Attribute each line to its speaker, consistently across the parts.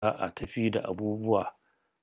Speaker 1: a tafi da abubuwa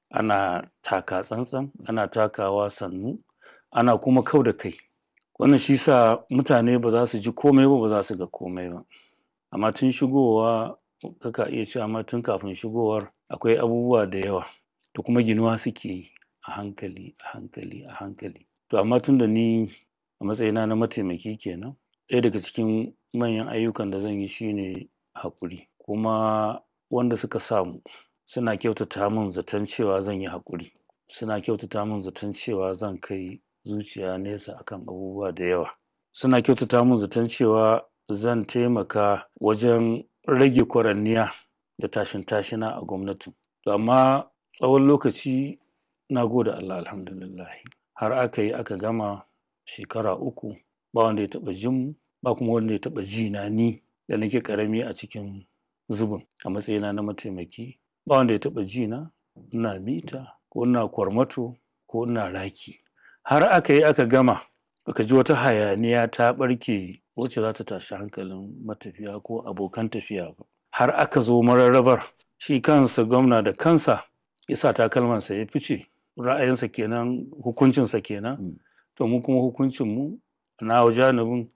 Speaker 1: ana taka tsantsan ana takawa sannu ana kuma kau da kai wannan shi sa mutane ba za su ji komai ba ba za su ga komai ba amma tun shigowa kaka iya cewa ma tun kafin shigowar akwai abubuwa da yawa da kuma ginuwa suke yi a hankali a hankali a hankali to amma tun da ni a matsayina na mataimaki kenan ɗaya daga cikin manyan ayyukan da zan yi shine haƙuri kuma wanda suka samu suna kyautata min zaton cewa zan yi haƙuri suna kyautata min zaton cewa zan kai zuciya nesa akan abubuwa da yawa suna kyautata min zaton cewa zan taimaka wajen rage kwaranniya da tashin tashina a gwamnatin to amma tsawon lokaci na gode Allah alhamdulillahi har aka yi aka gama shekara uku ba wanda ya taɓa jin mu ba kuma wanda ya taɓa ji na ni da nake ƙarami a cikin zubin a matsayina na mataimaki ba wanda ya taɓa ji na ina mita ko ina kwarmato ko ina raki har aka yi aka gama aka ji wata hayaniya ta ɓarke wacce za ta tashi hankalin matafiya ko abokan tafiya ba har aka zo mararrabar shi kansa gwamna da kansa ya sa takalmansa ya fice ra'ayinsa kenan hukuncinsa kenan to mu kuma hukuncinmu na janibin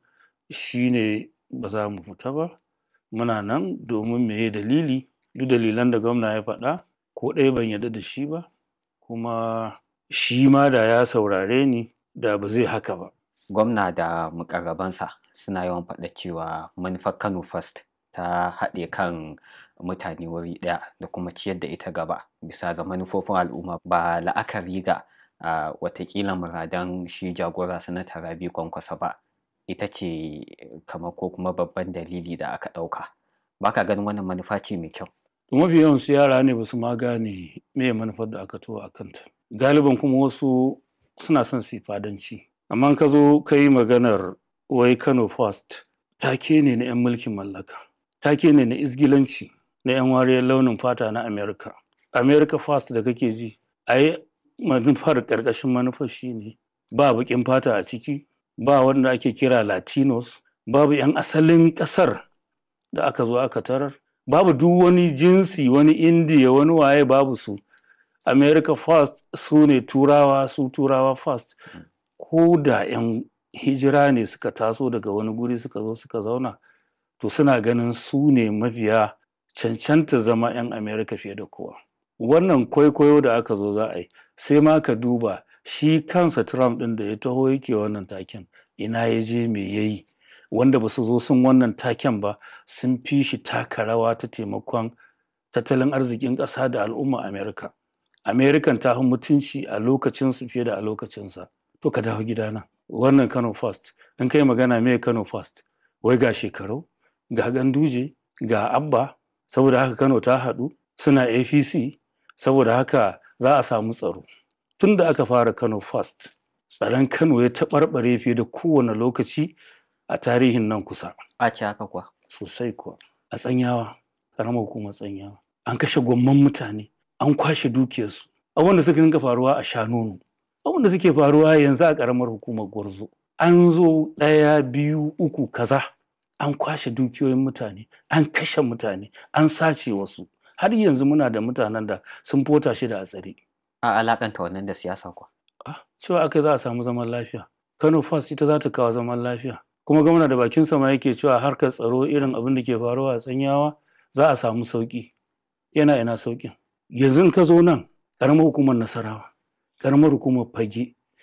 Speaker 1: shine ba za mu fita ba muna nan domin meye dalili duk dalilan da gwamna ya faɗa ko ɗaya ban yarda da shi ba kuma shi ma da ya saurare ni da ba zai haka ba
Speaker 2: gwamna da mukarrabansa suna yawan faɗa cewa manufar kano first ta haɗe kan mutane wuri ɗaya da kuma ciyar da ita gaba bisa ga manufofin al'umma ba la'akari ga uh, watakila muradan shi jagora sanata rabi kwankwasa ba ita ce kamar ko kuma babban dalili da aka ɗauka ba ka ganin wannan manufa ce mai kyau
Speaker 1: mafi yawan su yara ne ba su ma gane me manufar da aka tuwa a kanta galiban kuma wasu suna son su fadanci amma ka zo ka yi maganar wai kano first take ne na 'yan mulkin mallaka take ne na izgilanci na 'yan wariyar launin fata na america america first da kake ji a yi manufar ƙarƙashin manufar shine ba baƙin fata a ciki ba wanda ake kira latinos babu 'yan asalin ƙasar da aka zo aka tarar babu duk wani jinsi wani indiya wani waye babu su america first su ne turawa su turawa first ko da 'yan hijira ne suka taso daga wani guri suka zo suka zauna to suna ganin su ne mafiya cancanta zama 'yan america fiye da kowa wannan kwaikwayo da aka zo za a yi sai ma ka duba shi kansa trump ɗin da ya taho yake wannan taken ina ya je me ya yi wanda ba su zo sun wannan taken ba sun fi shi taka rawa ta taimakon tattalin arzikin ƙasa da al'umma america american ta fi mutunci a lokacinsu fiye da a lokacinsa to ka dawo gidana wannan kano first in kai magana me kano first wai ga shekaru ga ganduje ga abba saboda haka kano ta haɗu suna apc saboda haka za a samu tsaro tun da aka fara kano first tsaron kano ya taɓarɓare fiye da kowane lokaci a tarihin nan kusa
Speaker 2: a ci haka kuwa
Speaker 1: sosai kuwa a tsanyawa ƙaramar hukumar tsanyawa an kashe gwamman mutane an kwashe dukiyarsu abin da suka dinga faruwa a shanonu abin da suke faruwa yanzu a ƙaramar hukumar gwarzo an zo ɗaya biyu uku kaza an kwashe dukiyoyin mutane an kashe mutane an sace wasu har yanzu muna da mutanen da sun fota shi da a tsare
Speaker 2: a alakanta wannan da siyasa kuwa
Speaker 1: ah, cewa aka za a samu zaman lafiya kano first ita za ta kawo zaman lafiya kuma gwamna da bakin sama yake cewa harkar tsaro irin abin da ke faruwa a tsanyawa za a samu sauki yana ina saukin yanzu ka zo nan ƙaramar hukumar nasarawa ƙaramar hukumar fage